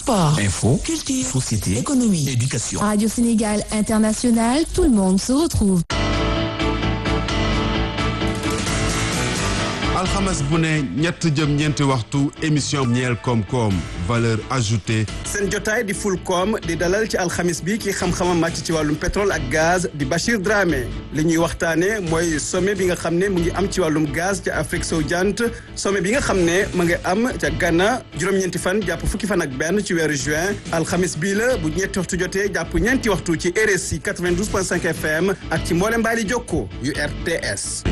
sport, Info, culture, société, économie. éducation. Radio Sénégal International, tout le monde se retrouve. alxames bu ne ñett jëm ñeenti waxtu émission ñeel koom-koom valeur ajoutée seen jotaay di Fulcom di dalal ci alxamis bi ki xam-xamam màcc ci wàllum pétrole ak gaz di Bachir Dramé li ñuy waxtaane mooy sommet bi nga xam ne mu ngi am ci wàllum gaz ca Afrique sowu jant sommet bi nga xam ne mu ngi am ca Ghana juróom-ñeenti fan jàpp fukki fan ak benn ci weeru juin alxamis bii la bu ñetti waxtu jotee jàpp ñeenti waxtu ci RSI 92.5 FM ak ci mboolem mbaali jokko yu RTS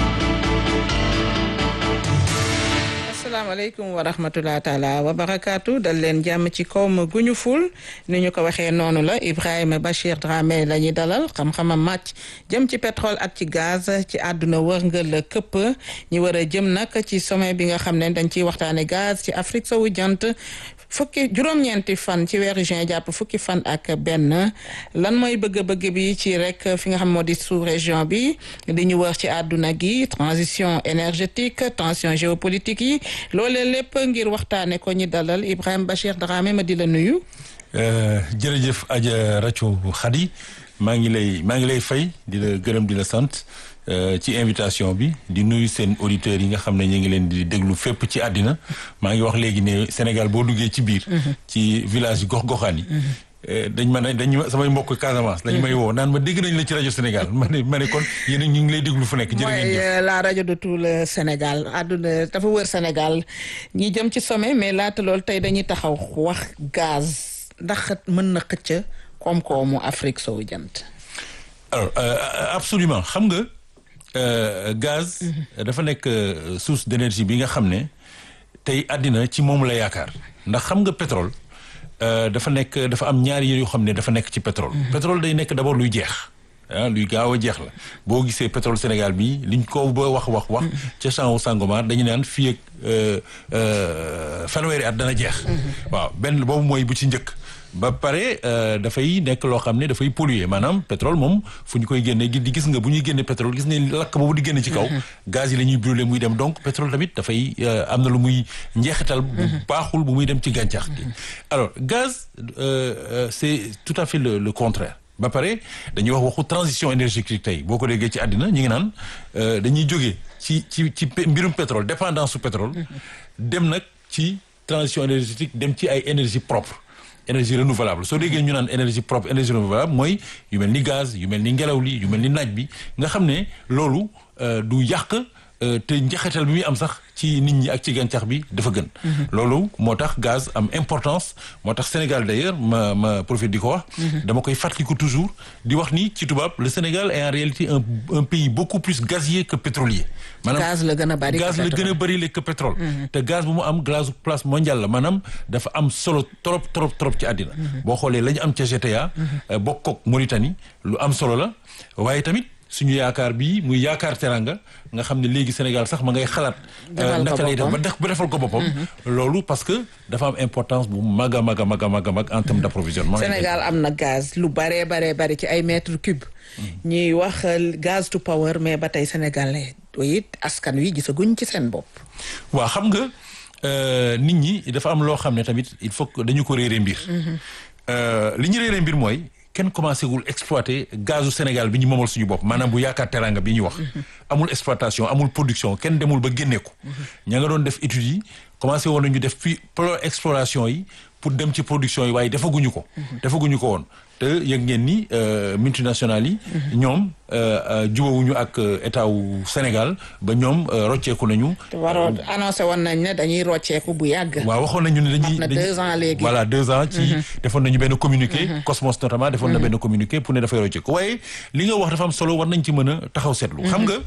asalaamaaleykum wa rahmatulah taala wa barakaatu dal leen jàmm ci kaw ma guñu ful ni ñu ko waxee noonu la Ibrahima Bachir Dramé la ñuy dalal xam-xamam màcc jëm ci pétrole ak ci gaz ci àdduna wërngël këpp ñi war a jëm nag ci sommet bi nga xam ne dañ ciy waxtaane gaz ci Afrique sowu jant fukki juróom-ñeenti fan ci weeru juin jàpp fukki fan ak benn lan mooy bëgg-bëgg bi ci rek fi nga xam moo di sous région bi di ñu wër ci àdduna gi transition énergétique tension géopolitique yi loolee lépp ngir waxtaane ko ñi dalal Ibrahima Bachir Dramé ma di la nuyu jërëjëf Adja Racho Khady maa ngi lay maa ngi lay fay di la gërëm di la sant ci invitation bi di nuyu seen auditeurs yi nga xam ne ñu ngi leen di déglu fépp ci àddina maa ngi wax léegi ne Sénégal boo duggee ci biir ci village yi gox-goxaan yi dañ ma ne dañ samay mbokk Casamance dañ may woo naan ma dégg nañ la ci rajo Sénégal ma ne ma ne kon yéen ñu ngi lay déglu fu nekk jërë ngeen jëf mooy la rajo de tout le Sénégal àdduna dafa wër Sénégal ñi jëm ci sommet mais laata loolu tey dañuy taxaw wax gaz ndax mën na xëcc koom-koomu Afrique sowu jant alors absolument xam nga gaz dafa nekk source d'énergie bi nga xam ne tey àddina ci moom la yaakaar ndax xam nga pétrole dafa nekk dafa am ñaari yoo xam ne dafa nekk ci pétrole pétrole day nekk d'abord luy jeex ah luy gaaw a jeex la boo gisee pétrole Sénégal bi liñ ko ba wax wax wax ca champ Sangomar dañu naan fii ak fanweeri at dana jeex waaw benn boobu mooy bu ci njëkk ba pare dafay nekk loo xam ne dafay polluer maanaam pétrole moom fu ñu koy génnee di gis nga bu ñuy génne pétrole gis ne lakk boobu di génne ci kaw gaz yi la ñuy brûler muy dem donc pétrole tamit dafay am na lu muy njeexital bu baaxul bu muy dem ci gàncax gi alors gaz c'est tout à fait le le contraire ba pare dañuy wax waxu transition énergétique tey boo ko déggee ci àddina ñu ngi naan dañuy jógee ci ci ci mbirum pétrole dépendance su pétrole dem nag ci transition énergétique dem ci ay énergie propre énergie renouvelable soo déggee ñu naan énergie propre énergie renouvelable mooy yu mel ni gaz yu mel ni ngelaw li yu mel ni naaj bi nga xam ne loolu du yàq te njaxetal bi muy am sax ci nit ñi ak ci gàncax bi dafa gën loolu moo tax gaz am importance moo tax Sénégal d'ailleurs ma ma profite di ko wax dama koy fàttaliku toujours di wax ni ci tubaab le Sénégal est en réalité un un pays beaucoup plus gazier que pétrolier maanaam gaz la gën a bari gaz la gën a bari que pétrole te gaz bu mu am gaz place mondiale la maanaam dafa am solo trop trop trop ci àddina boo xoolee la ñu am ca GTA bokk ak Mauritanie lu am solo la waaye tamit suñu yaakaar bii muy yaakaar teranga nga xam ne léegi Sénégal sax ma ngay xalaat naka lay def ba def ba defal ko boppam loolu parce que dafa am importance bu mag a mag a mag a mag a mag en terme d'approvisionnement Sénégal am na gaz lu baree baree bari ci ay mètres cubes ñuy wax gaz to power mais ba tey Sénégal it askan wi gisaguñ ci seen bopp waaw xam nga nit ñi dafa am loo xam ne tamit il faut que dañu ko réere mbir li ñu réere mbir mooy kenn commencé wul exploiter gazu Sénégal bi ñu moomal suñu bopp maanaam bu yaakaar teranga bi ñu wax amul exploitation amul production kenn demul ba génnee ko ña nga doon def études yi commencé woon nañu def fi exploration yi pour dem ci production yi waaye defaguñu ko defaguñu ko woon te yëg ngeen ni multinationales yi ñoom jubawuñu ak état wu Sénégal ba ñoom rocceeku nañu waroon annoncé woon nañ ne dañuy rocceeku bu yàgg waaw waxoon nañu ne dañuy na deux ans léegi voilà deux ans ci defoon nañu benn communiqué Cosmos notamment defoon na benn communiqué pour ne dafay rocceeku waaye li nga wax dafa am solo war nañ ci mën a taxaw seetlu xam nga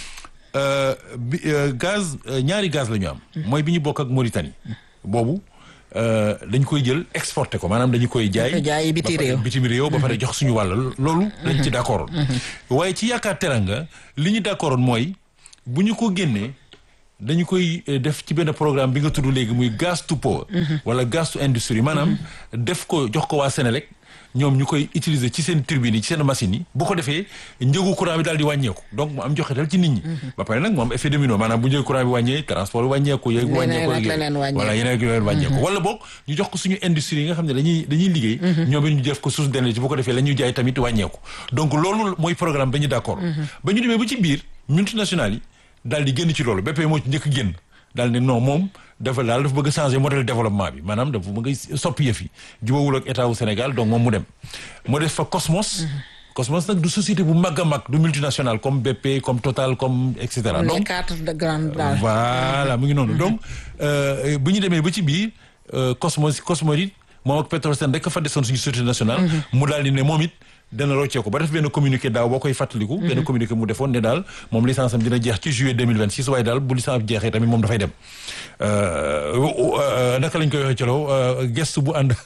bi gaz ñaari gaz la ñu am mooy bi ñu bokk ak Mauritanie boobu dañ koy jël exporté ko maanaam dañu koy jaay jaay biti réew bitim réew ba pare jox suñu wàll loolu dañ ci d'accord waaye ci yaakaar teranga li ñu d'accord mooy bu ñu ko génnee dañu koy def ci benn programme bi nga tudd léegi muy gas to power wala gas to industry maanaam def ko jox ko waa Sénélec ñoom ñu koy utiliser ci seen turbine yi ci seen machines yi bu ko defee njëgu courant bi daal di wàññeeku donc mu am joxetal ci nit ñi ba pare nag mu am effet domino maanaam bu njëgu courant bi wàññee transport bi wàññeeku yeeg Leneen wàññeeku ak yeeg leneen wàññeeku. voilà yeneen ak yeneen wàññeeku wala boog ñu jox ko suñu industrie yi nga xam ne dañuy dañuy liggéey ñoom it ñu def ko source d'énergie bu ko defee la ñuy jaay tamit wàññeeku donc loolu mooy programme ba ñu d'accord ba ñu demee ba ci biir multinationales yi daal di génn ci loolu BP moo ci njëkk génn daal ne non moom dafa daal dafa bëgg a changer modèle développement bi maanaam dafa bëgg a soppi yëf yi jubawul ak état wu Sénégal donc moom mu dem mu def fa Cosmos Cosmos nag du société bu mag a mag du multinationale comme BP comme Total comme et cetera les donc quatre de grande daal. voilà mu ngi noonu donc euh, bu ñu demee ba ci biir euh, Cosmos Cosmorit moom ak Petrosen rek fa desoon suñu société nationale. mu daal di ne moom it dana rocceeku ba def benn communiqué daaw boo koy fàttaliku. benn communiqué mu defoon ne daal moom licence am dina jeex ci juillet 2026 waaye daal bu licence bi jeexee tamit moom dafay dem. Euh, euh, naka lañ koy waxee ci law gestu bu ànd.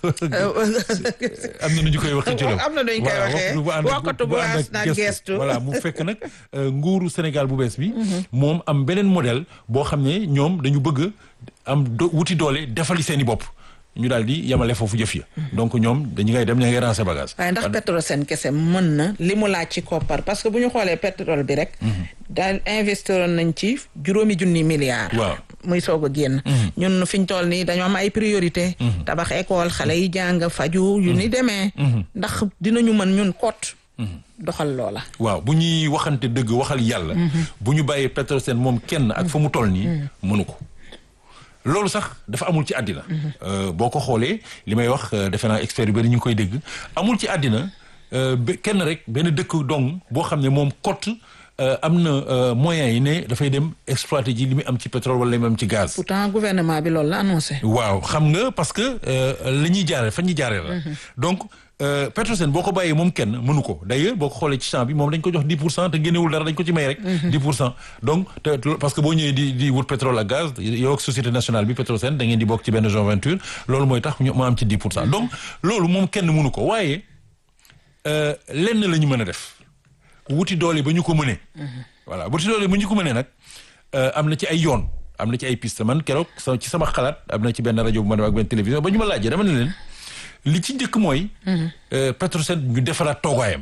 am na nu ñu koy waxee ci law. am na nu ñu koy Voilà, waxee. waxtu bu ànd ak- Wokkatu bu bu ànd ànd ak ak gestu. voilà mu fekk nag euh, nguuru Sénégal bu bees bi. moom am beneen modèle boo xam ne ñoom dañu bëgg am do wuti doole defali seen i bopp ñu daal di yemale foofu jëf ya. donc ñoom dañu ngay dem ña ngay ranger bagage. waaye ndax Petrosen kese mën na li mu laaj ci koppar parce que bu ñu xoolee pétrole bi rek. daal investiroon nañ ci juróomi junni milliards. Waaw. muy soog a génn. ñun fi ñu toll nii dañoo am ay priorité tabax école xale yi jàng faju yu ni demee. ndax dinañu mën ñun kot. doxal loola. waaw bu ñuy waxante dëgg waxal yàlla. bu ñu bàyyee Petrosen moom kenn ak fa mu toll nii. mënu ko. loolu sax dafa amul ci àddina. Euh, boo ko xoolee li may wax euh, defe naa expert yu bari ñu ngi koy dégg amul ci àddina euh, be- kenn rek benn dëkk dong boo xam ne moom cote euh, am na euh, moyens yi ne dafay dem exploiter ji li muy am ci pétrole wala li muy am ci gaz. pourtant gouvernement bi loolu la annoncé. waaw xam nga parce que la ñuy jaaree fa ñuy jaaree la. donc euh, Petrosen boo ko bàyyee moom kenn mënu ko d'ailleurs boo ko xoolee ci champ bi moom dañ ko jox 10 pour cent te génnewul dara dañ ko ci may rek. 10 pour cent donc te parce que boo ñëwee di di wut pétrole ak gaz yow ak société nationale bi Petrosen da ngeen di bokk ci benn joint venture loolu mooy tax ñu ma am ci 10 pour cent donc loolu moom kenn mënu ko waaye euh, lenn la ñu mën a def wuti doole ba ñu ko mënee. voilà wuti doole ba ñu ko mënee nag euh, am na ci ay yoon am na ci ay piste man keroog sa ci sama xalaat am na ci benn rajo bu ma dem ak benn télévision ba ñu ma laajee dama ne leen li ci njëkk mooy. euh, Petrosen ñu defaraat toogaayam.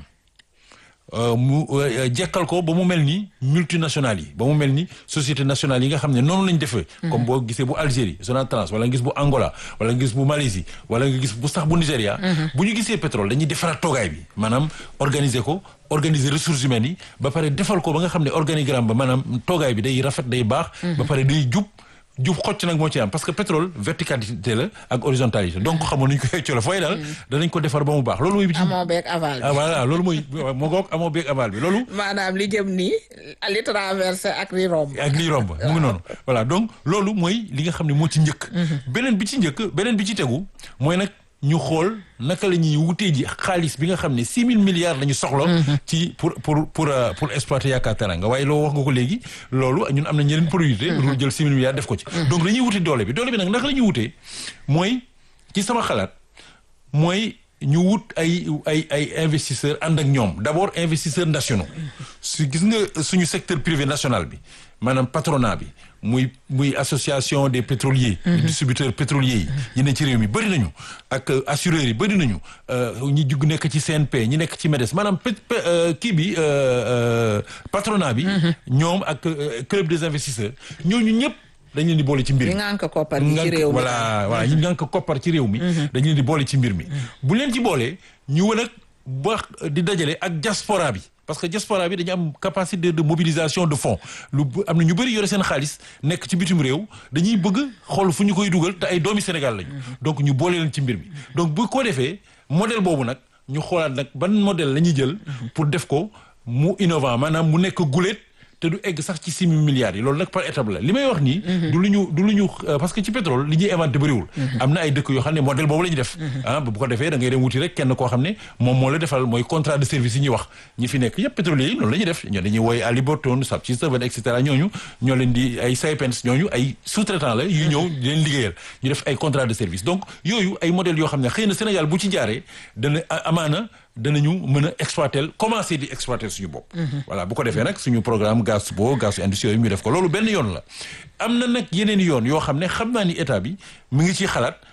Euh, mu euh, jekkal ko ba mu mel ni multinationales yi ba mu mel ni société nationale yi nga xam ne noonu lañ defee. comme boo gisee bu Algérie Sonatrach wala nga gis bu Angola wala nga gis bu Malaisie wala nga gis bu sax bu Nigéria. bu ñu gisee pétrole dañuy defaraat toogaay bi maanaam organiser ko organiser ressources humaines yi ba pare defal ko ba nga xam ne organigramme ba maanaam toogaay bi day rafet day baax. ba pare day jub. jub xocc nag moo ci am parce que pétrole verticalité la ak horizontalité donc xamoon nañu ko colo fooy daal danañ ko defar ba mu baax loolu mooy bi ci amoo beeg aval ah bi. voilà loolu mooy moo ngoog amoo beeg aval bi loolu maanaam li jëm nii li traversé ak li romb. ak liy romb mu ngi noonu voilà donc loolu mooy li nga xam ne moo ci njëkk beneen bi ci njëkk beneen bi ci tegu mooy nag ñu xool naka la ñuy wutee ji xaalis bi nga xam ne six mille milliards la ñu soxla ci pour pour pour euh, pour exploiter Yaakaar Teranga waaye loo wax nga ko léegi loolu ñun am na ñeneen priorité lu jël six mille milliards def ko ci donc dañuy wute doole bi doole bi nag naka la ñuy wutee mooy ci sama xalaat mooy ñu wut ay ay ay investisseurs ànd ak ñoom d'abord investisseurs nationaux su gis nga suñu secteur privé national bi maanaam patronat bi muy muy association des pétroliers distributeurs pétroliers yi yi ne ci réew mi bëri nañu ak euh, assureurs yi bëri nañu euh, ñi jug nekk ci CNP ñi nekk ci MEDES maanaam pét- pé- euh, kii bi euh, euh, patronat bi ñoom ak euh, club des investisseurs ñooñu ñëpp dañ leen di boole ci mbir ñi mi ngànk koppar gi ci ngànk- réew mi. voilà voilà ñu ngànk koppar ci réew mi dañu leen di boole ci mbir mi bu leen ci boolee ñu wën ak ba di dajale ak diaspora bi parce que diaspora bi dañu am capacité de mobilisation de fonds lu bu- am na ñu bëri yore seen xaalis nekk ci bitim réew dañuy bëgg xool fu ñu koy dugal te ay doomi Sénégal lañu donc ñu boole leen ci mbir mi donc bu ko defee modèle boobu nag ñu xoolaat nag ban modèle la ñuy jël pour def ko mu innovant maanaam mu nekk guléet te du egg sax ci six mille milliards yi loolu nag par étape la li may wax nii. du lu ñu du lu ñu euh, parce que ci pétrole li ñuy inventé bëriwul. am na ay dëkk yoo xam ne modèle boobu la ñu def. ah bu ko defee da ngay dem wuti rek kenn koo xam ne moom moo la defal mooy contrat de service yi ñuy wax ñi fi nekk yëpp pétrolier yi noonu la ñuy def ñoo dañuy wooye Halliburton Subsea 7 et cetera ñooñu ñoo leen di ay Saipem ñooñu ay sous-traitant la yu ñëw di leen liggéeyal ñu def ay contrat de service donc yooyu ay modèles yoo xam ne xëy na Sénégal bu ci jaaree dana a- amaana danañu mën a exploiter commencer di exploiter suñu bopp. voilà bu ko defee nag suñu programme gaz boo gaz industrie yooyu ñu def ko loolu benn yoon la. am na nag yeneen yoon yoo xam ne xam naa ni état bi mu ngi ciy xalaat